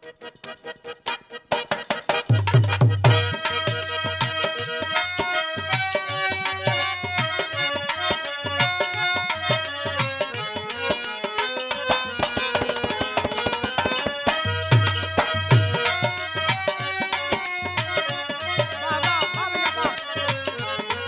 वाह, वाह, वाह भैया, वाह।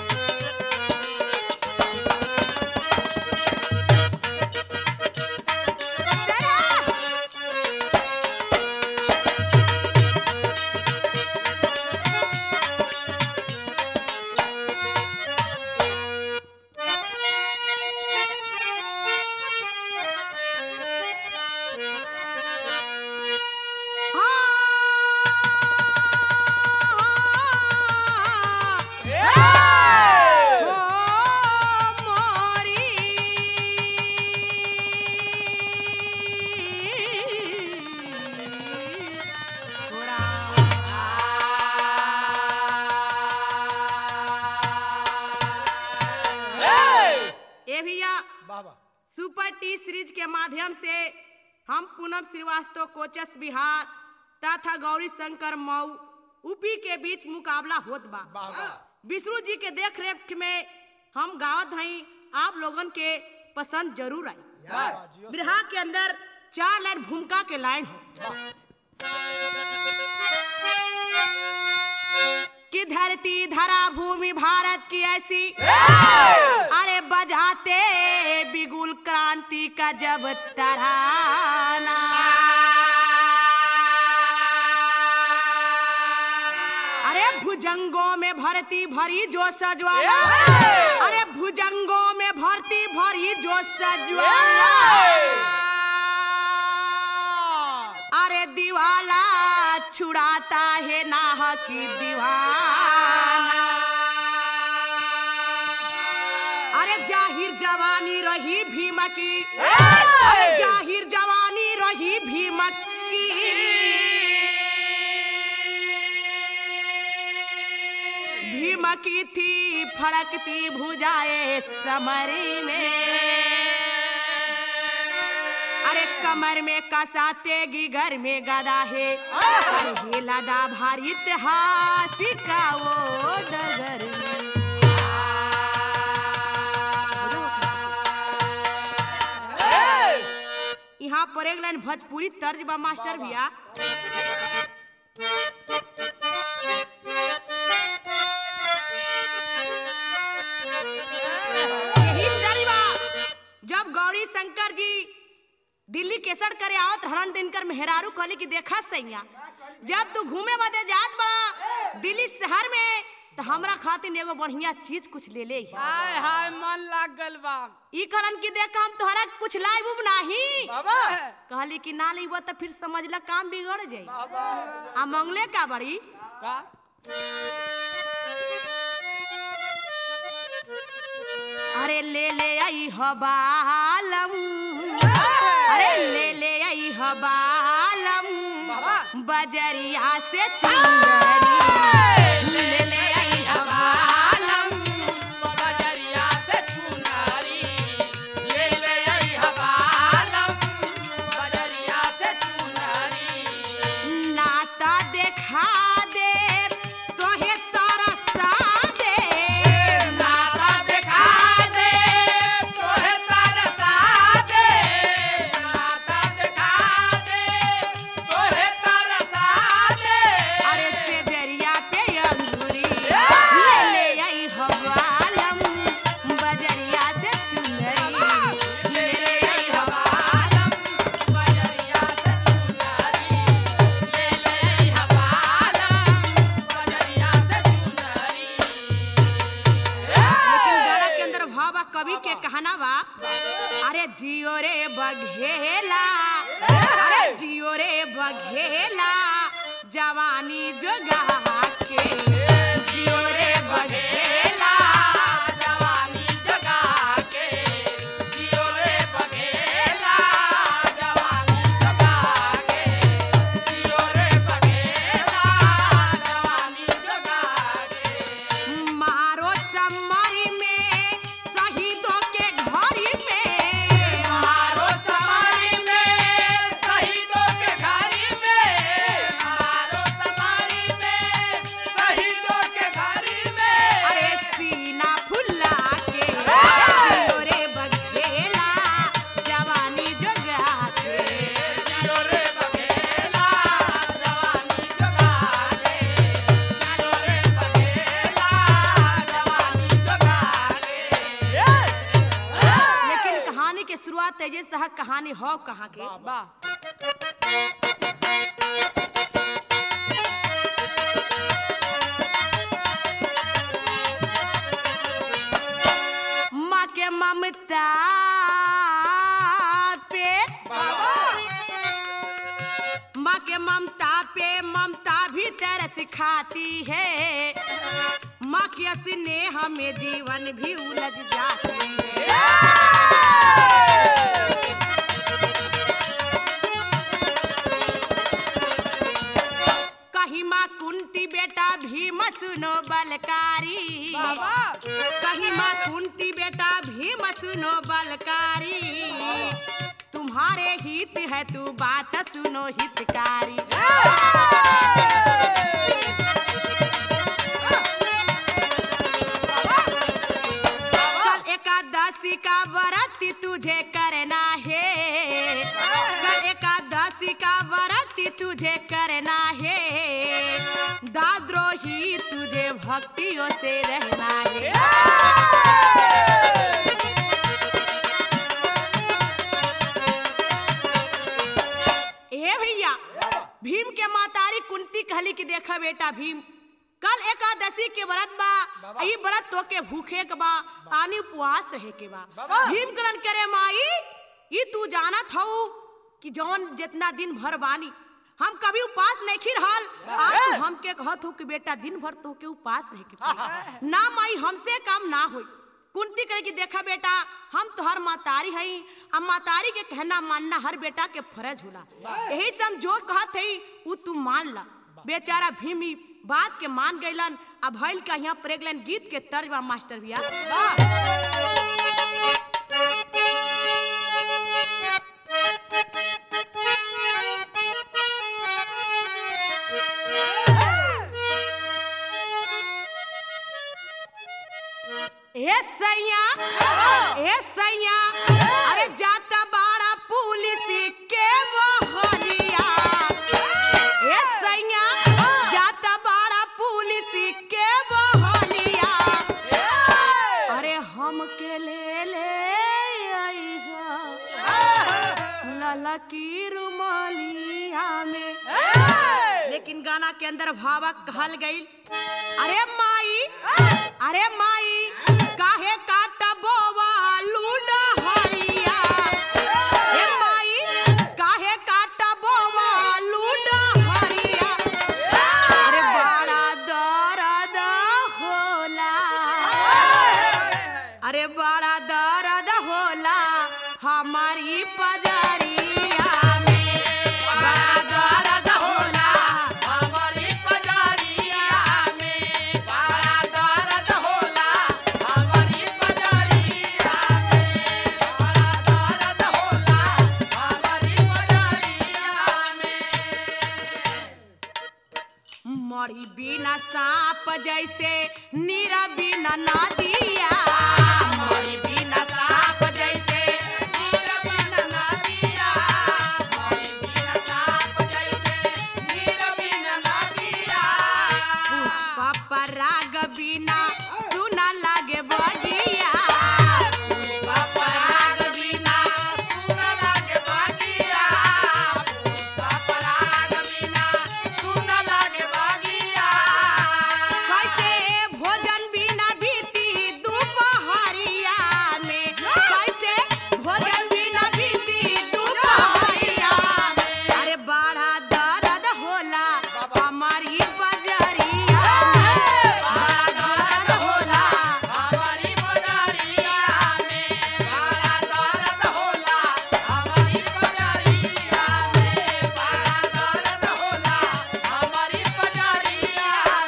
ए भैया वाह वाह सुपर टी सीरीज के माध्यम से हम पूनम श्रीवास्तव कोचस बिहार तथा गौरी शंकर मऊ यूपी के बीच मुकाबला होत बा वाह वाह विष्णु जी के देख रेख में हम गावत हई आप लोगन के पसंद जरूर आई वाह, वाह, जियो से। बिरहा के अंदर चार लाइन भूमिका के लाइन हो वाह। कि धरती धरा भूमि भारत की ऐसी अरे बजाते बिगुल क्रांति का जब तराना अरे भुजंगों में भरती भरी जो सजवाला अरे भुजंगों में भरती भरी जो सजवाला अरे दीवाला छुड़ाता है नाह की दीवाना अरे जाहिर जवानी रही भीम की अरे जाहिर जवानी रही भीम की भीम की थी फड़कती भुजाए समरी में अरे कमर में कसा तेगी घर में गदा है अरे हे लदा भारी इतिहास का वो डगर में यहाँ पर एक लाइन भोजपुरी तर्ज बा मास्टर भैया यही तर्ज बा जब गौरी शंकर जी दिल्ली केसर करे आवत हरण दिनकर मेहरारू कहली कि देखा सैया जब तू घूमे बदे जात बड़ा दिल्ली शहर में तो हमरा खातिर एगो बढ़िया चीज कुछ ले ले आई। हाय हाय मन लाग गल बा ई करन की देख हम तोहरा कुछ लाइब उब नाही बाबा कहली कि ना लेबो तो फिर समझला काम बिगड़ जाई बाबा आ मंगले का बड़ी का अरे ले ले आई हबालम अरे ले ले आई हबालम बाबा बजरिया से चुनरी ले ले आई हबालम बजरिया से चुनारी ले ले आई हवालम बजरिया से चुनारी नाता देखा दे तोहे तरसा दे नाता देखा दे तोहे तरसा दे नाता देखा दे तोहे तरसा दे अरे से दरिया पे अंगूरी ले ले आई हवालम बजरिया से चुनरी ले ले आई हवालम बजरिया से चुनारी ले ले आई हवालम बजरिया से चुनारी लेकिन गाना के अंदर भाव बा कवि के कहना बा अरे जियो रे बघेला अरे जियो रे बघेला जवानी जोगा के जियो रे बघेला जवानी जगा के जियो रे बघेला जवानी जगा के जियो रे बघेला जवानी जगा के मारो समरी में शहीदों के घरी में मारो समारी में शहीदों के घरी में सह कहानी हो कहाँ के वाह माँ के ममता पे माँ के ममता पे ममता भी तरस खाती है माँ के स्नेह में जीवन भी उलझ जाती है कही माँ कुंती बेटा भीम सुनो बलकारी कही माँ कुंती बेटा भीम सुनो बलकारी तुम्हारे हित है तू बात सुनो हितकारी कल एकादशी का व्रत तुझे करना है कल एकादशी का व्रत तुझे करना है दाद्रोही तुझे भक्तियों से रहना है ए भैया भीम के मातारी कुंती कहली कि देखा बेटा भीम कल एकादशी के व्रत बा बाबा। ई व्रत तो के भूखे के बा आनी उपवास रहे के बा बाबा। भीम करन करे माई ई तू जानत हऊ कि जौन जितना दिन भर बानी हम कभी उपास नहीं खी रहल आज तू हमके कहत हो कि बेटा दिन भर तो के उपास रहे के पड़ी ना माई हमसे काम ना होई कुंती करे कि देखा बेटा हम तोहर मातारी हई अब मातारी के कहना मानना हर बेटा के फर्ज होला यही से हम जो कहत हई उ तू मान ला बेचारा भीम ई बात के मान गइलन अब भइल का यहाँ प्रेगलन गीत के तर्ज बा मास्टर भैया ए सैया ए सैया अरे जाता बाड़ा पुलिस के बहलिया ए सैया जाता बाड़ा पुलिस के बहलिया अरे हम के ले ले आईहा ललकी रुमालिया में लेकिन गाना के अंदर भावक कहल गई अरे माई अरे माई काहे काटा बोवा लूडा हरिया हे माई काहे काटा बोवा लूडा हरिया अरे बड़ा दर्द होला अरे बड़ा दर्द होला हमारी पजरिया में बड़ा दर्द होला हमारी पजारिया में बड़ा दर्द होला हमारी पजारिया में बड़ा दर्द होला हमारी पजारिया में मरी बिना सांप जैसे नीरा बिना नदिया मरी बिना सांप जैसे नीर बिन नदिया मोरी बिन साप जैसे नीर बिन नदिया पुष्प पराग बिना सुना लागे बगिया पराग बिना सुन लागे बागिया पराग बिना सुन लागे बागिया कैसे भोजन बिना बीती दोपहरिया में कैसे भोजन बिना बीती दोपहरिया में अरे बड़ा दर्द होला हमारी बजरिया में बड़ा दर्द होला हमारी पजारिया में बड़ा दर्द होला हमारी पजारिया में बड़ा दर्द होला हमारी पजारिया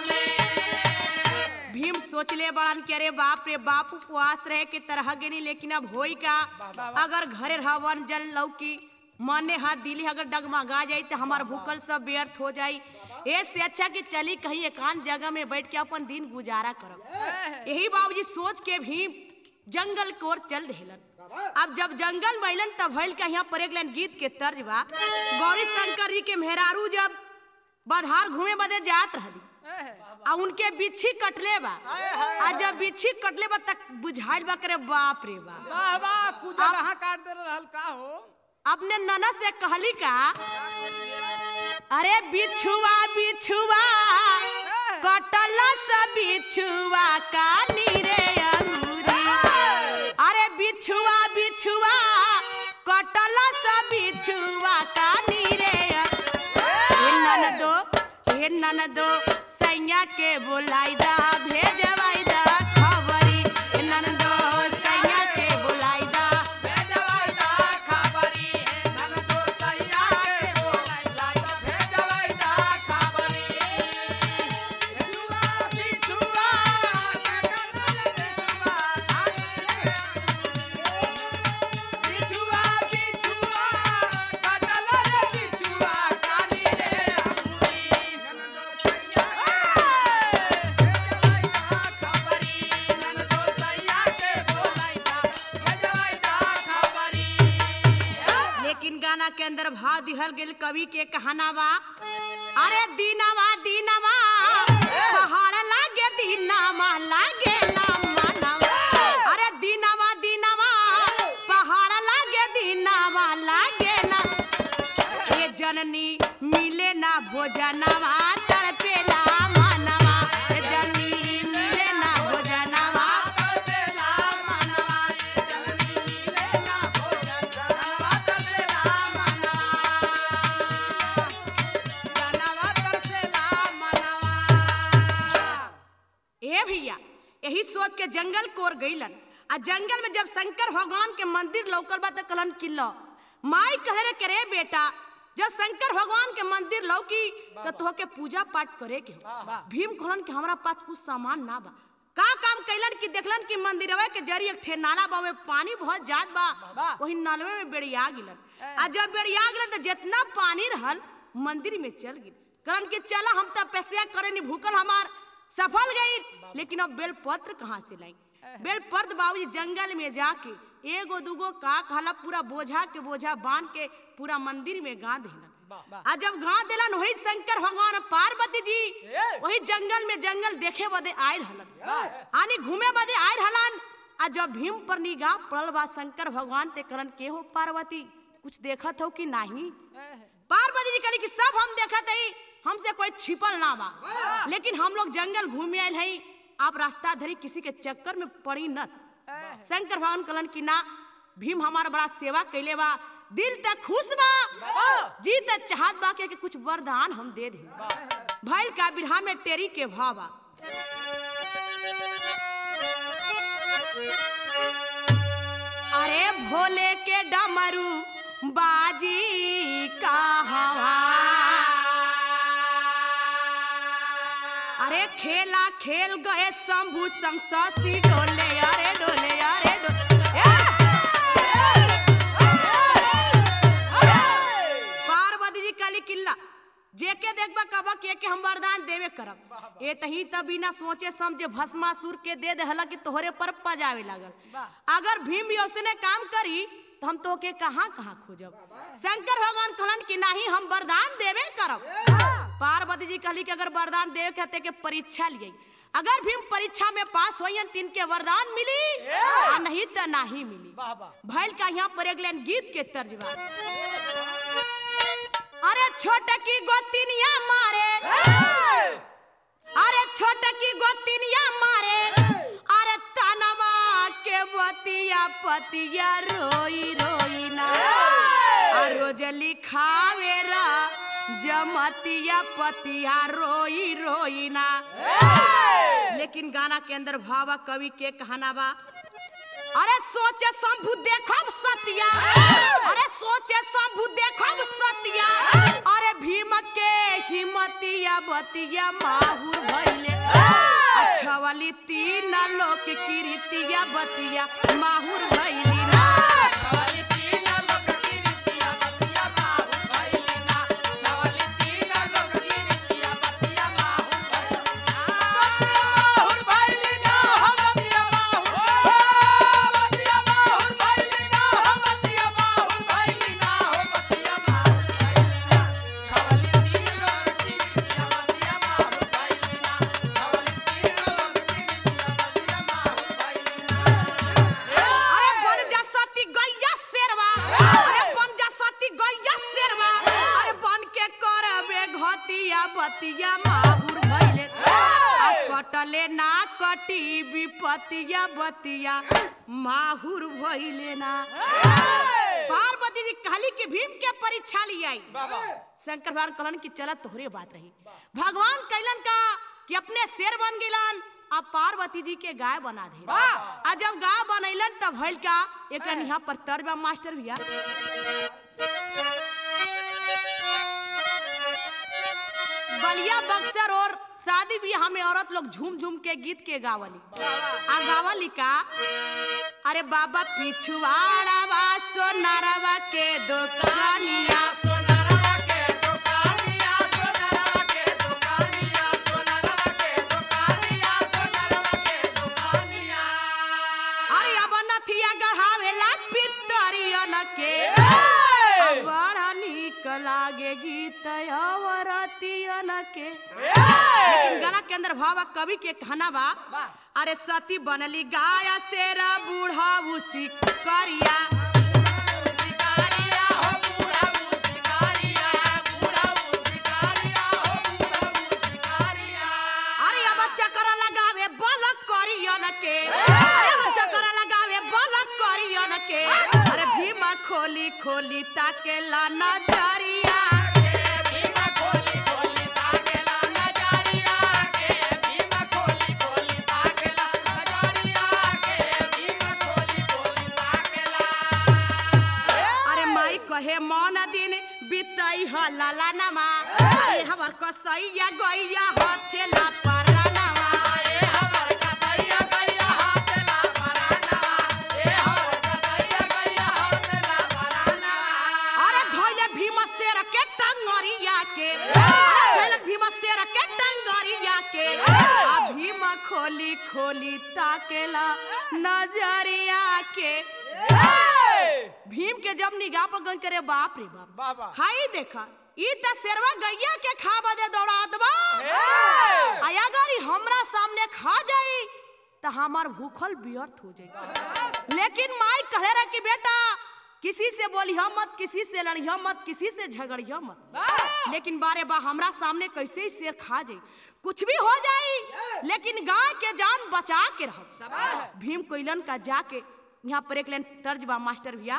में भीम सोचले बड़न के अरे बाप रे बाप उपवास रहे के तरह गेनी लेकिन अब होई का अगर घरे रहवन जल लौकी मने हाथ दिली अगर डगमगा जाई तो हमार भूखल सब व्यर्थ हो जाई ऐसे अच्छा कि चली कहीं एकांत जगह में बैठ के अपन दिन गुजारा करब यही बाबूजी सोच के भीम जंगल की ओर चल देलन अब जब जंगल महिलन तब भइल का यहाँ पर एक लाइन गीत के तर्ज बा गौरी शंकर जी के मेहरारू जब बधार घूमे बदे जात रहली आ उनके बिच्छी कटले बा आ जब बिच्छी कटले बा तक बुझाइल बा करे बाप रे बा वाह वाह कुजा कहाँ काट दे रहल का हो अपने ननद से कहली का अरे बिछुआ बिछुआ कटल स बिछुआ कानी रे अंगूरी अरे बिछुआ बिछुआ कटल स बिछुआ कानी रे हे ननदो हे ननदो सैया के बोलाई दा भेजवाई दा खबरी हे ननदो सैया के बोलाई दा भेजवाइदा खबरी नन जो सैया के बोलाइला भेजवाइदा खबरी बिछुआ बिछुआ बिछुआ बिछुआ कटल रे बिछुआ कानी रे अंगूरी नन जो सैया भेजवाइदा खबरी नन जो सैया के बोलाइला भेजवाइदा खबरी लेकिन गाना के अंदर भाव दिहल गेल कवि के कहाना बा अरे दीनावा दीनावा पहाड़ लागे दीनावा लागे ना मानवा अरे दीनावा दीनावा पहाड़ लागे दीनावा लागे ना ये जननी मिले ना भोजनवा तड़पेला मानवा ये जननी मिले ना भोजनवा तड़पेला मनवा जननी मिले ना भोजन जनवा तड़पेला मनवा जनवा तड़पेला मनवा ए भैया यही सोच के जंगल कोर गईलन आ जंगल में जब शंकर भगवान के मंदिर लौकल बा त कहलन कि लो माई कहे रे करे बेटा जब शंकर भगवान के मंदिर लौकी तो तोहके पूजा पाठ करे के हो भीम कहलन कि हमरा पास कुछ सामान ना बा का काम कैलन कि देखलन कि मंदिरवा के जरी एक ठे नाला बा में पानी बहुत जात बा वही नलवे में बेड़िया गिलन आ जब बेड़िया गिलन तो जितना पानी रहल मंदिर में चल गिल कहलन कि चला हम तब पैसा करे नहीं भूखल हमार सफल गई लेकिन अब बेलपत्र कहाँ से लाई बेलपत्र बाबूजी जंगल में जाके एगो दूगो का कहला पूरा बोझा के बोझा बांध के पूरा मंदिर में गाड़ देलन आ जब गाड़ देलन वही शंकर भगवान पार्वती जी वही जंगल में जंगल देखे बदे आए रहलन आनी घूमे बदे आए रहलन आ जब भीम पर निगाह पड़ल बा शंकर भगवान ते करन के हो पार्वती कुछ देखत हो कि नहीं पार्वती जी कहली कि सब हम देखत हई हमसे कोई छिपल ना बा लेकिन हम लोग जंगल घूमे आयल हई आप रास्ता धरी किसी के चक्कर में पड़ी न शंकर भगवान कहलन कि ना भीम हमारा बड़ा सेवा कैले बा दिल तक खुश बा जी तक चाहत बा के, के कुछ वरदान हम दे दे भैल का बिरहा में टेरी के भाव बा अरे भोले के डमरू बाजी का हवा अरे खेला खेल गए शंभू संग शशि डोले अरे डोले अरे डोले पार्वती जी काली किल्ला जेके देखबा कबा के के हम वरदान देवे करब ए तही त बिना सोचे समझे भस्मासुर के दे देहला कि तोहरे पर पजावे लागल अगर भीम भी उसने काम करी तो हम तो के कहाँ कहाँ खोजब शंकर भगवान कहलन कि नहीं हम वरदान देवे करब पार्वती जी कहली कि अगर वरदान देवे कहते के परीक्षा लिए अगर भीम परीक्षा में पास होयन तीन के वरदान मिली आ नहीं तो नहीं मिली वाह वाह भैल का यहाँ पर एक लाइन गीत के तर्जबा अरे छोटकी गोतिनिया मारे अरे छोटकी गोतिनिया मारे अरे तनवा के बतिया पतिया रोई रोई ना आ रोज लिखावे रा जमतिया पतिया रोई रोई ना लेकिन गाना के अंदर भावा कवि के कहना बा अरे सोचे शंभु देखब सतिया अरे सोचे शंभु देखब सतिया अरे भीम के हिमतिया बतिया माहुर भइले अच्छा वाली तीन लोक कीर्तिया बतिया माहुर भइली ना छवली तीन लोक की रीतिया बतिया माहुर भइली ना छवली तीन लोक की रीतिया बतिया माहुर भइली ना माहुर भइली ना हो बतिया माहुर हो बतिया माहुर भइली ना हो बतिया माहुर भइली ना हो बतिया माहुर भइली ना छवली तीन लोक की रीतिया बतिया माहुर भइली बतिया बतिया माहुर भइले आ कटले ना कटी विपतिया बतिया माहुर भइले ना पार्वती जी कहली कि भीम के परीक्षा लियाई शंकर भगवान कहलन कि चल तोहरे बात रही भगवान कैलन का कि अपने शेर बन गिलन आ पार्वती जी के गाय बना दे आ जब गाय बनैलन तब भइल का एक यहाँ पर तर्जबा मास्टर भैया बलिया बक्सर और शादी ब्याह में औरत लोग झूम झूम के गीत के गावली आ गावली का अरे बाबा पिछुआड़ा बा सोनारवा के दुकानिया सोनरवा के दुकानिया सोनरवा के दुकानिया सोनरवा के दुकानिया सोनरवा के दुकानिया अरे अब नथिया गढ़ावेला पितरियन के बड़ा निक लागे गीत अवरतियन के लेकिन गाना के अंदर भावा कवि के कहना बा अरे सती बनली गाया शेरा बूढ़ा उसी करिया शिकारिया हो बूढ़ा शिकारिया बूढ़ा शिकारिया हो बूढ़ा शिकारिया अरे अब चक्कर लगावे बलक करियन के अरे अब चक्कर लगावे बलक करियन के अरे भीमा खोली खोली ताके ला नजरिया भीमा खोली खोली ताकेला नजरिया के भीमा खोली खोली ताकेला नजरिया के भीमा खोली खोली ताकेला अरे माई कहे मौन दिन बितई ह लाला नमा अरे हमर कसैया गैया हथेला परनवा ए हमर कसैया गैया हाथला परानवा ए हमर कसैया गैया हाथला परानवा अरे धोइले भीम शेर के टंगरिया के अरे धोइले भीम शेर के टंगरिया के आ भीम खोली खोली ताकेला नजरिया के भीम के जब निगाह पर गन करे बाप रे बाप बाबा हाई देखा ई त शेरवा गैया के खा बदे दौड़ात बा आया अगर ई हमरा सामने खा जाई त हमार भूखल व्यर्थ हो जाई लेकिन माई कहे रहा कि बेटा किसी से बोलिया मत किसी से लड़िया मत किसी से झगड़िया मत लेकिन बारे बा हमरा सामने कैसे ही शेर खा जाई कुछ भी हो जाई लेकिन गाय के जान बचा के रहो भीम कोइलन का जाके यहाँ पर एक लाइन तर्ज बा मास्टर भैया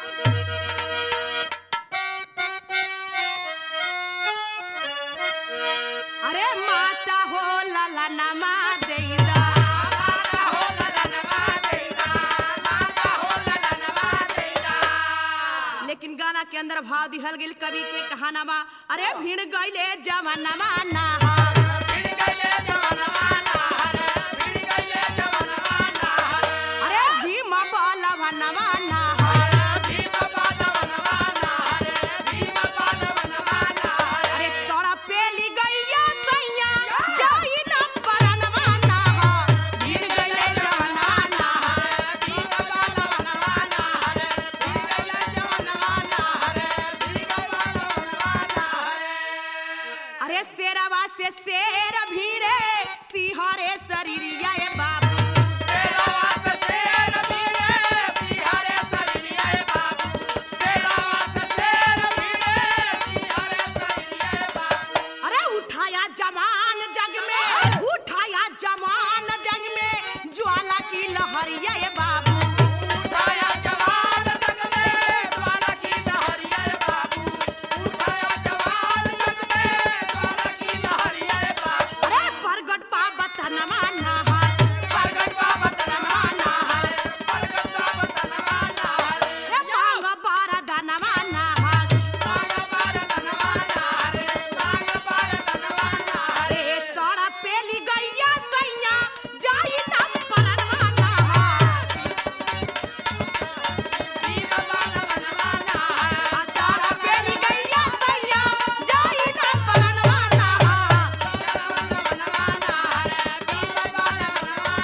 अरे माता हो लाला नमा देदा माता हो ललनवा देदा माता हो ललनवा देदा लेकिन गाना के अंदर भाव दिहल गेल कवि के कहाना बा अरे भीड़ गईले जवानमा नाहर भिड़ गइले जवनवा नाहर भिड़ गइले जवनवा नाहर अरे भीम बलवनमा नाहर भीम पालवनवा नाहर भीम पालवनवा नाहर अरे तोड़ा पेली गैया सैया जाई ना परनवा नाहर भीड़ गईले जवानमा नाहर भीम पालवनवा नाहर भिड़ गइले जवनवा नाहर भीम पालवनवा नाहर अरे शेरवा से शेर भीड़े सिहरे शरीरिया ए बाबू सेरावा से शेर भीड़े सिहरे शरीरिया बाबू सेरावा से शेर भीड़े सिहरे शरीरिया बाबू अरे उठाया जवान जग में उठाया जवान जग में ज्वाला की लहरिया ए बाबू उठाया जवान जग में ज्वाला की लहरिया बाबू उठाया जवान जग में ज्वाला की लहरिया बाबू अरे प्रगट पावत नमा नहर प्रगट बाबा तनवा नाहर प्रगट बाबा तनवा नाहर रे मांग बारा धनमा नहर बागा बार तनवा नाहर बागा बार तनवा नाहर अरे तोड़ा पेली गैया सैया जाई ना परनवा नहर भीम पालवनवा नाहर आ तोड़ा पेली गैया सैया जाई ना परनवा नहर पालवनवा नाहर भीम पालवनवा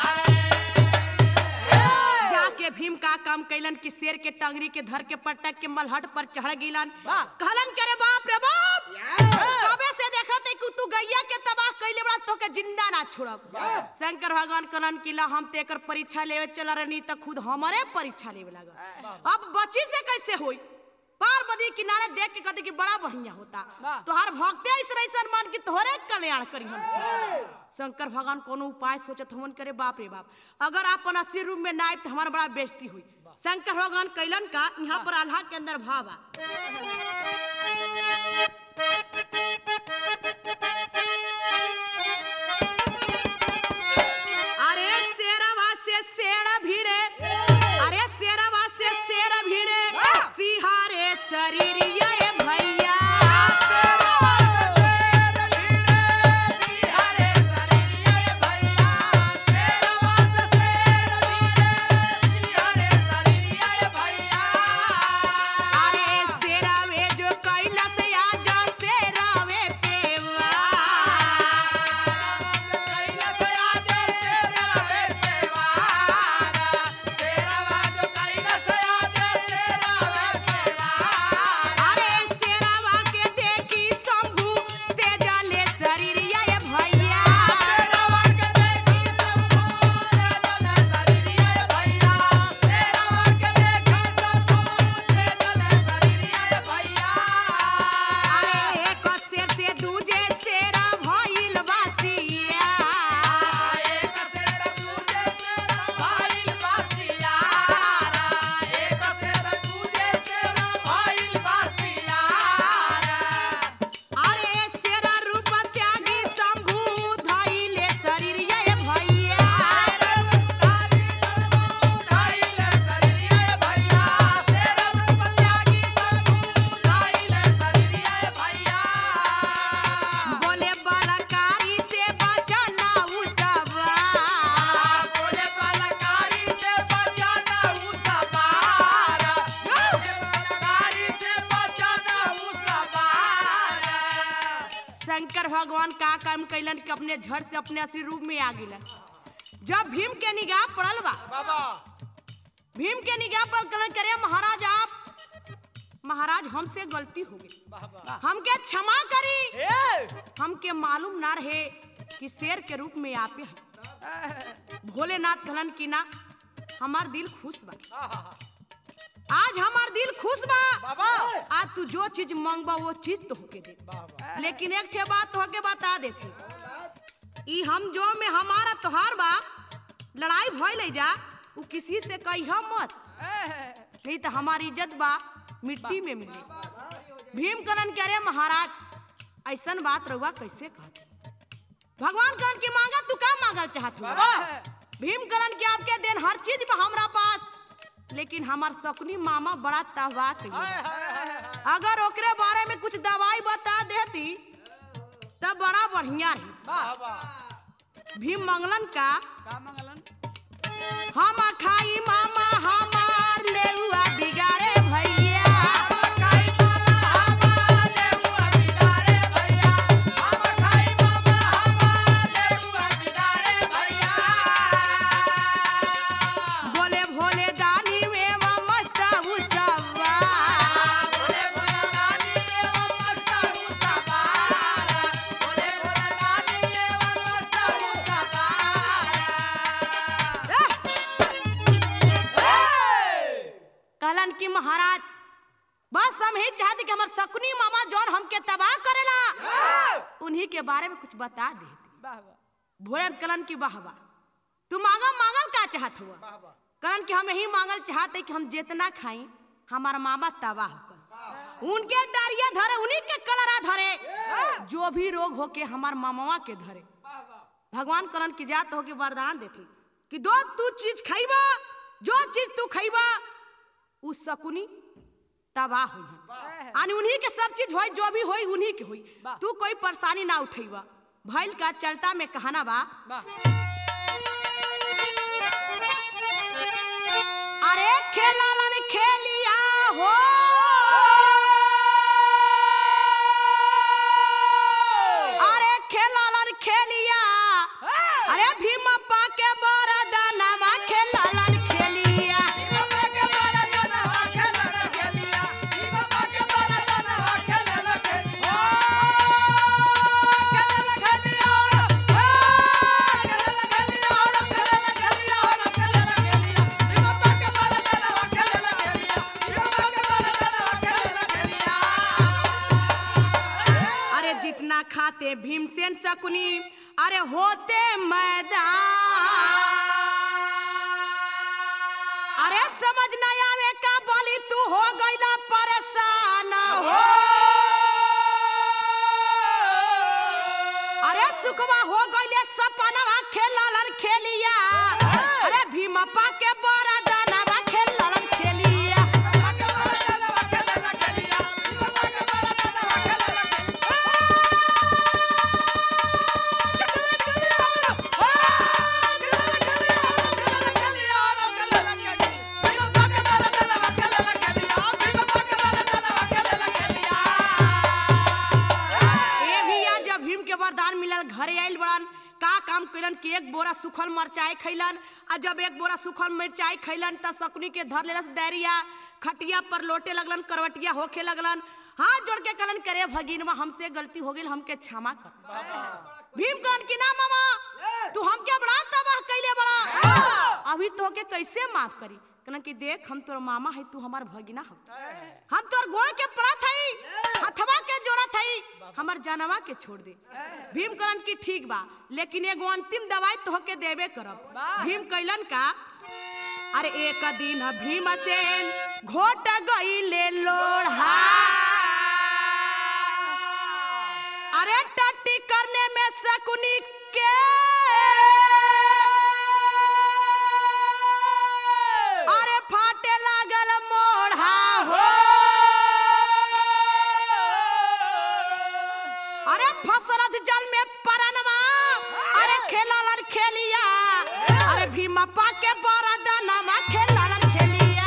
नाहर जाके भीम का काम कैलन कि शेर के टंगरी के धर के पटक के मलहट पर चढ़ गिलन कहलन करे बाप रे बाप कबे से देखत है कि तू गैया के तबाह कैले बड़ा तो के जिंदा ना छोड़ब शंकर भगवान कहलन कि ला हम तेकर परीक्षा लेवे चल रहनी त खुद हमारे परीक्षा लेवे लागल अब बच्ची से कैसे होई पार्वती किनारे देख के कहते कि बड़ा बढ़िया होता वाह। तोहार भक्ते ऐसे ऐसा मान कि तोहरे कल्याण करी हम शंकर भगवान कोनो उपाय सोचत हमन करे बाप रे बाप अगर अपन असली रूप में ना आए तो हमारा बड़ा बेइज्जती हुई शंकर भगवान कैलन का यहाँ पर आल्हा के अंदर भाव आ अरे शेरवा से शेर भिड़े अरे शेरवा से शेर भिड़े सिहारे शरीर ये भैया अरे शेरवे जो कैलस आजा शेरवे पेवा अरे शेरवा के देखी शंभू तेजले शरीर ये भैया अरे एक शेर से दूजे शेर भइल बासिया अरे शेर रूप त्यागी शंभू धइले शरीर ये भैया बोले बलकारी से बचना उ सब शंकर भगवान का काम कैलन कि अपने झट से अपने असली रूप में आ गिलन जब भीम के निगाह पड़ल बा भीम के निगाह पर कलन करे महाराज आप महाराज हमसे गलती हो गई हमके क्षमा करी हमके मालूम ना रहे कि शेर के रूप में आपे हैं भोलेनाथ कहलन कि ना हमार दिल खुश बा आज हमार दिल खुश बा आज तू जो चीज मांगबा वो चीज तो होके दे लेकिन एक ठे बात होके बता देते ई हम जो में हमारा तोहार बा लड़ाई भइल है जा उ किसी से कहिया मत नहीं तो हमारी इज्जत बा मिट्टी में मिली भीम कलन कह रहे महाराज ऐसन बात रहुआ कैसे कहते भगवान कलन की मांगा तू का मांगल चाहत हुआ भीम कलन के आपके देन हर चीज बा हमरा पास लेकिन हमार सकुनी मामा बड़ा तहवा कइले अगर ओकरे बारे में कुछ दवाई बता देती तब बड़ा बढ़िया रही भीम मंगलन का का मंगलन हम खाई मामा हमार लेउआ बिगाड़े भैया बोले भोले दानी में वो मस्त उसवा कहलन कि महाराज बस हम ही चाहते कि हमार सकुनी मामा जौन हमके तबाह करेला उन्हीं के बारे में कुछ बता देती वाह वाह भोले कलन की वाह वाह तू मांगा मांगल का चाहत हुआ कलन कि हम यही मांगल चाहते कि हम जितना खाई हमारा मामा तबाह होकस उनके डारिया धरे उन्हीं के कलरा धरे जो भी रोग होके हमार मामावा के धरे भगवान कलन की जात होके वरदान देती कि दो तू चीज खइबा जो चीज तू खइबा उ सकुनी तबाह हुई आनी उन्हीं के सब चीज होई जो भी होई उन्हीं के होई वाह। तू कोई परेशानी ना उठेबा भइल का चलता में कहना बा वाह अरे खेलालन खेलिया हो अरे खेलालन खेलिया अरे भीमप्पा के बरदनवा खेलालन खेलिया खाना खाते भीमसेन शकुनी अरे होते मैदान अरे समझ न आवे का बोली तू हो गईला परेशान हो अरे सुखवा हो गईले सपनवा खेललन खेलिया अरे भीमप्पा के बड़ा दानवा खेललन खेलिया ए भैया जब भीम के वरदान मिलल घरे आइल बड़न का काम कैलन कि एक बोरा सुखल मिरचाई खैलन आ जब एक बोरा सुखल मिरचाई खैलन त सकुनी के धर लेलस डायरिया खटिया पर लोटे लगलन करवटिया होखे लगलन हाथ जोड़ के कहलन करे भगिनवा हमसे गलती हो गई हमके क्षमा कर भीम कहलन कि ना मामा तू हमके बड़ा तबाह कैले बड़ा अभी तो के कैसे माफ करी कहलन कि देख हम तोर मामा है तू हमार भगिना हो हम तोर गोड़ के पड़ा थई हथवा के जोड़ा थई हमर जानवा के छोड़ दे भीम कहलन कि ठीक बा लेकिन एगो अंतिम दवाई तो के देबे करब भीम कहलन का अरे एक दिन भीमसेन घोट गईले लोढ़ा अरे टट्टी करने में शकुनी के अरे फाटे लागल मोढ़ा हो अरे फसरत जल में परनवा अरे खेललन खेलिया अरे भीमप्पा के बड़ा दानवा खेललन खेलिया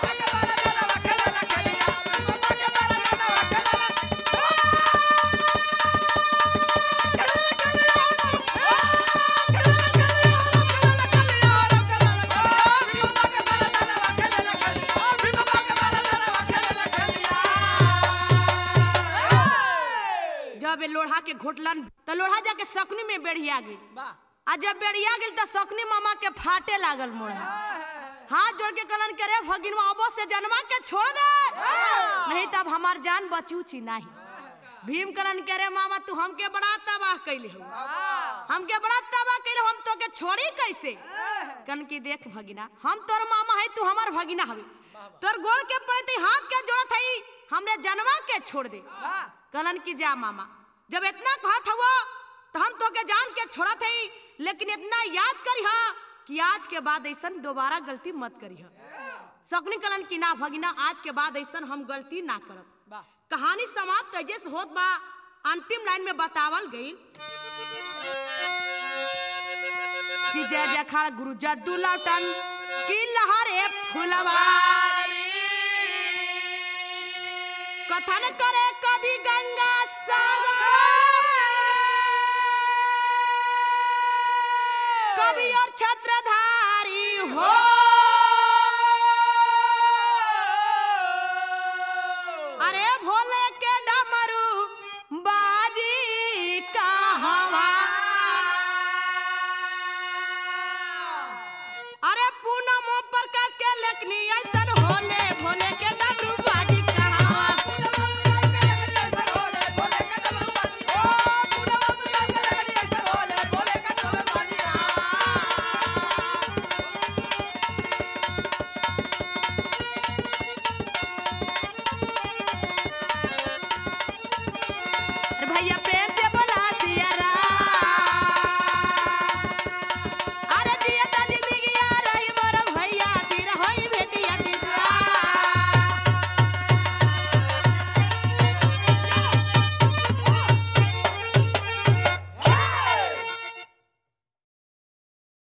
जब ये लोढ़ा के घोटलन तो लोढ़ा जाके सकनी में बेड़िया गई आ जब बेड़िया गेल तो सकनी मामा के फाटे लागल मोढ़ा हाथ जोड़ के कलन करे भगिनवा अबो से जन्मा के छोड़ दे नहीं तब हमार जान बचूची नहीं भीम कलन करे मामा तू हमके बड़ा तबाह कैले हो हमके बड़ा तबाह कैले हो, हम तो के छोड़ी कैसे कन की देख भगिना हम तोर मामा है तू हमार भगिना हवे तोर गोड़ के पड़ते हाथ के जोड़त हई हमरे जनवा के छोड़ दे कलन की जा मामा जब इतना कहत हवो तो हम तो के जान के छोड़त हई लेकिन इतना याद करी हा कि आज के बाद ऐसन दोबारा गलती मत करी हा सकनी कलन की ना भगिना आज के बाद ऐसन हम गलती ना करब कहानी समाप्त ऐसे से होत बा अंतिम लाइन में बतावल गई कि जय जय खाड़ गुरु जद्दू लौटन की लहरे फुलवारी कथन करे कवि गंगा